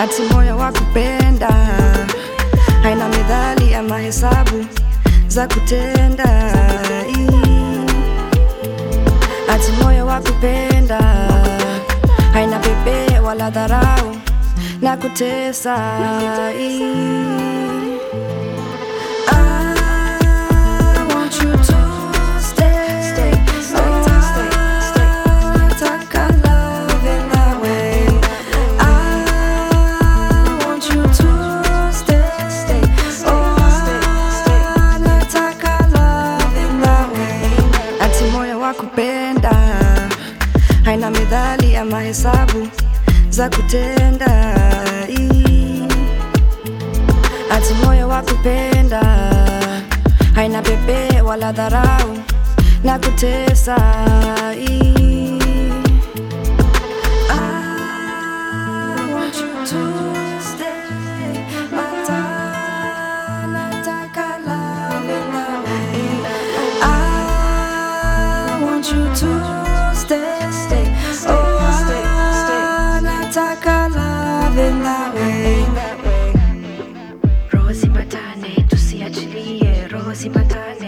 ati moyo wa kupenda haina midhali ama hesabu za kutenda ati moyo wa kupenda haina pepe wala dharau na kutesa I want you to stay. Oh, nataka love in that way. I want you to stay. Oh, nataka love in that way. Ati moyo wa kupenda haina midhali ama hesabu za kutenda ati moyo wa kupenda haina pepe wala dharau na kutesa I want you to stay. Mata- nataka love in that way. I want you to stay. Oh, nataka love in that way. roho zipatane tusiachilie roho zipatane